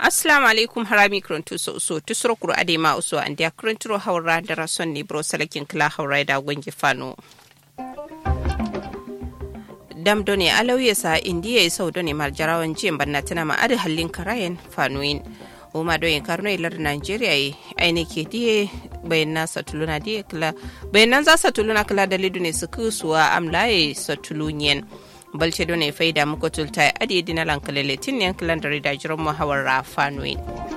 assalamu alaikum harami krontu so so tusro kuro ade ma uso an dia krontro hawra da rason ni bro salakin kla hawra da gongi fano dam doni alauye sa indiya sau doni mar jarawan jiyan banna tana ma adi hallin karayen fanuin uma doyin karno ilar nigeria yi aini ke diye bayan na satuluna diye kila bayan nan za satuluna kila da lidu ne su kusuwa amlaye satulunyen balce done faida muku tulta adi dina lankalele tin yan kilan da rida jiran muhawar rafanuin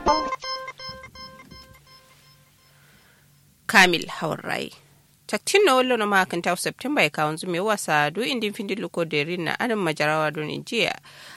kamil hawar rai taktin na wallo na makan ta september ya kawon zume wasa do indin findin luko da na adam majarawa don jiya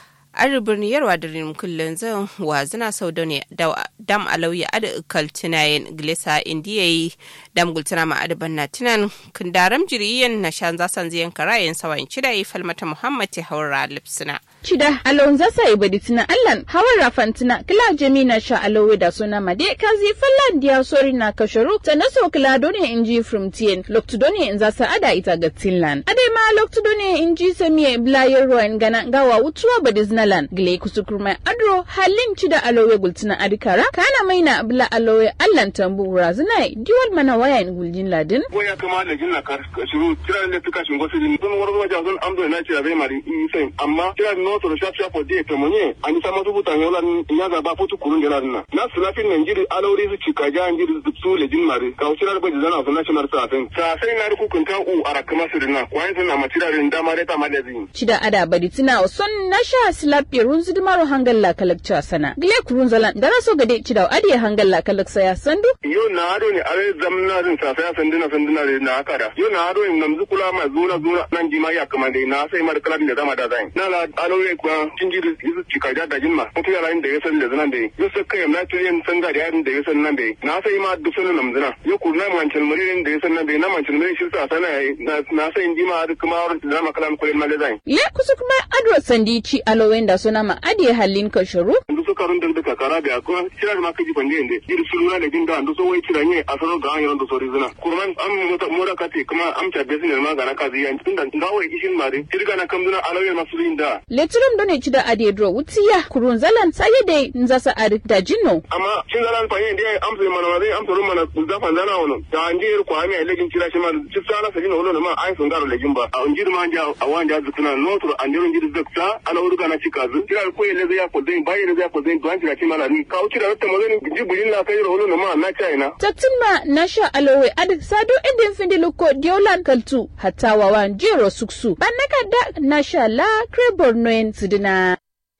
an birni yarwa da rin kullun zan wa zina sau da ne dam alauya ada kaltinayen glesa indiya yi dam gultina ma adaban na tinan kundaram jiriyen na shan zasan ziyan karayen sawan cida yi falmata muhammad ta haura lipsina Cida alon zasa ibadi tina allan hawan rafantina kila jami na sha alowe da suna made kazi fallan diya sori na kasharu ta naso kila done inji from tien loktu done in zasa ada ita ga tinlan ade ma loktu done inji samiye blayar ruwan gana gawa wutuwa badisnalan gile kusukurmai adro halin cida alowe gultina adikara kana maina bla alowe allan tambu razinai diwal mana wayan guljin ladin goya kama da jinna kar shiru kira ne tuka shin gosu din dun wani wajen sun amdo na ce bai mari sai amma kira no to sha sha for day temonye ani sama su buta yola ya ga ba futu kurun dela na na sulafin nan jiri alori su cika ja jiri su le jin mari ka usira ba jizana su national sa sai sa sai na ruku kun ta u ara kama su dinna kwan sun na matira rin da mare ta male zin cida ada badi tina son na sha silapi runzu dimaro hangalla kalakcha sana gile kurun zalan dara so gade cida adi hangalla kalaksa ya sandu yo na ado ne are zamna din sa sai sandina sandina na akara yo na ado in namzu kula ma zuna zuna nan jima ya kama dai na sai mar kalan da zama da zai na la alori kuwa jinjiri yisu cika da dajin ma mutu yara da ya san da zanan da ya sa kai na ta yin sanga da yarin da ya san nan da na sai ma duk sanin namzina ya ku na mancan muririn da ya san nan da na mancan muririn shi sa sana na sai in jima da kuma wurin da zama kalan kulen male zai le kusa kuma adro sandi ci alowen da suna ma adi halin kasharu ndu so karun da da kara da ko kira da ma kaji bande inde yiri sulura da jinda ndu so wai kira ne a sano ga an do so rizuna kurman am mota mota kate kuma am ta besin ma ga na kazi yan tunda ngawo ishin mare kirga na kamduna alawel masu inda leturum done ci da adi dro wutiya kurun zalan saye de nzasa adi da jinno amma cin zalan fa yin dai am sai mana zai am turu mana da fan zana wono da an je ko ami legin cira shi ma ci sala sa jino wono ma ai sun garo legin ba a unjir ma ja a wanda zukuna no to an jiro jir zakta ala uruga na cika zu kira ko yele zai ko dai bai ne zai ko dai duan cira ci mana ni ka uci da ta mazani jiburin na kai wono ma na china tattin ma na sha alowe adi sado indin findi luko diolan kaltu hatta wawan jiro suksu banaka da na sha la krebor noen sidina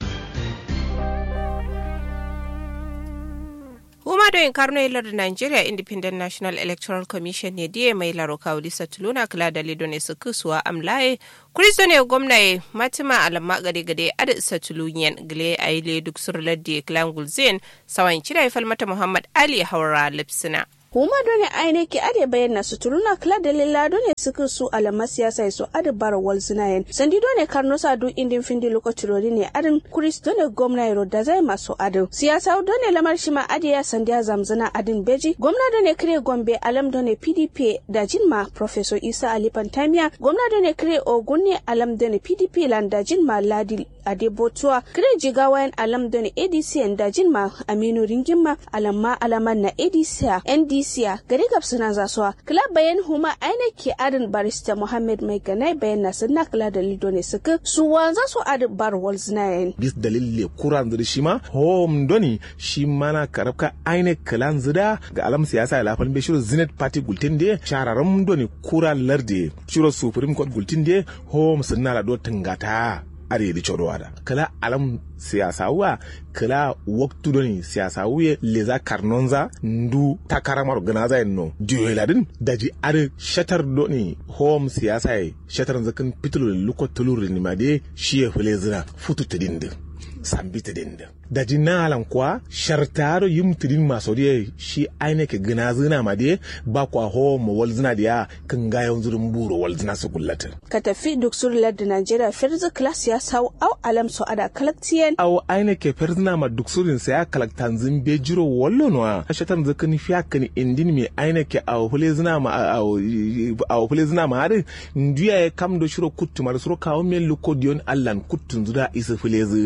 Huma da yin karno ilar da Nigeria Independent National Electoral Commission ne diye mai laro kawuli satuluna kula da lido ne su kusuwa amlaye. Kristo ne gwamna Matima alamma gade gade ada satulunyan gile a yi duk surlar da Klan Gulzen sawan cire ya falmata Muhammad Ali Haura Lipsina. huma dole aine ke ade bayyana su turuna kala da lilla dole suka su alama siyasa su ade bara wal sinayen sandi dole karno sa du indin findi lokaci rodi ne adin kuris dole gwamna yaro da zai masu adin siyasa dole lamar shi ma ade ya sandiya zamzana adin beji gwamna dole kire gombe alam dole pdp da jinma professor isa ali pantamiya gwamna dole kire ogun ne alam dole pdp lan da jinma ladi adebotuwa kire jigawayan alam dole adc da jinma aminu ringimma alamma alaman na adc nd Isiya gari gabsuna zasuwa club bayan huma aina ke adin barista Muhammad mai ganai bayan na sunna kula da lido ne suka su wanza su adin bar walls nayin. Bis dalil le kuran zuri shi ma home doni shi mana karabka aina kalan zida ga alam siyasa ya lafan bai shirin zenith party gultin de shararan doni kuran larde shirin supreme court gultin de home sunna la do tangata are di chodo ada kala alam siyasa wa kala waktu doni siyasa wuye leza karnonza ndu takarama organiza no diyo ladin daji are shatar doni home siyasa ye shatar zakan pitulu luko tulur ni made shiye fule zina futu tedinde sambi tedinde daji nalan kwa shartaro yim tidin masodiye shi aine ke gina zina ma de ba kwa ho mo wal zina dia kan ga yan zurin buro wal zina su kullata ka tafi duk surlar da Najeriya firzi class ya sau au alam so ada kalaktiyen aw aine ke ferzina ma duk surin sa ya kalaktan zin be jiro wallo no a shatan zakan fiya kan indin mi aine ke aw hule zina ma aw aw hule zina ma har ndiya ya kam do shiro kuttu mar suro kawo men luko dion allan kuttun zuda isa fulezi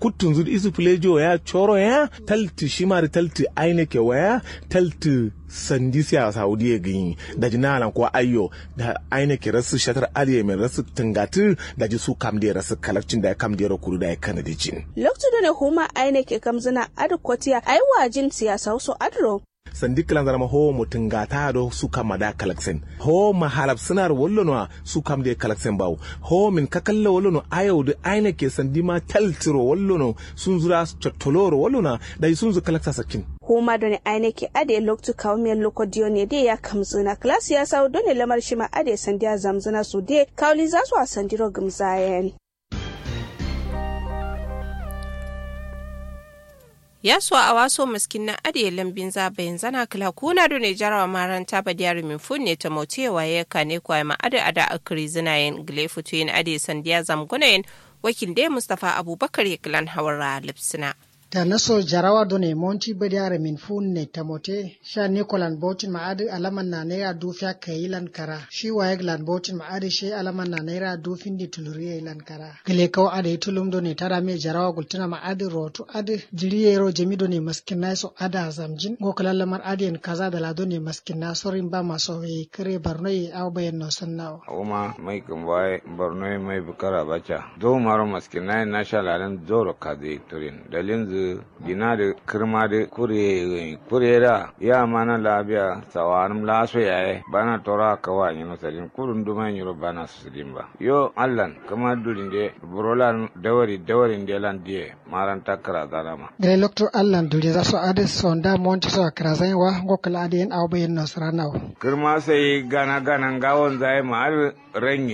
putun zud isu plejo ya choro ya talti shimari talti aine ke waya talti sandi siya saudi ya gini da ji nalan ko ayyo da aine ke rasu shatar aliye mai rasu tungatu da ji su kam da rasu kalakcin da ya kam da ya kuru da ya kana da jin lokacin da ne huma aine ke kamzina adu kotiya ai wajin siyasa so adro sandi kilan zama ho mutum gata do su kama da kalaksen ho ma halab sinar wallo no su kam da kalaksen bawo ho min kakalla wallo no ayo da aine ke sandi ma taltiro wallo no sun zura chottoloro wallo na da sun zu kalaksa sakin huma doni aine ke ade loktu kawmiyar lokodiyo ne de ya kamzina klas ya sawo doni lamar shi ma ade sandiya zamzina su de kawli za su a sandiro gumzayen ya so a waso maskin na ade lambin zabayin zana kala kuna do ne jarawa maranta ba diyar min fun ne ta motewa ya kane kwa ma ade ada akri zinayen gile futu yin ade sandiya zamgunayen wakil dai mustafa abubakar ya kilan hawara lipsina ta naso jarawa done monti bediare min funne tamote sha nikolan botin ma'adi alaman na naira dufiya kayilan kara shi wayeg lan botin ma'adi shi alaman na naira dufin di tuluriye lan kara gile kaw ade tulum done tara me jarawa gultuna ma'adi rotu adi jiriye ro jemi done maskin na so ada zamjin go kala lamar adi en kaza da la done maskin na sorin ba maso we kare barno ye aw bayan no sannawa uma mai kumbai borno mai bukara bacha do maro maskin na na sha lalan zoro kaze turin dalin gina da kirma da kure kurera ya mana labiya sawarum laso yaye bana tora kawa ni no salin kurun duma ni ro bana sulim ba yo allan kama dulin de burolan dawari dawari de lan die maran takra zarama gele lokto allan duli za so ade sonda monti so krazai wa gokala ade en awbe en nasranaw kirma sai gana gana gawon zai ma har ranye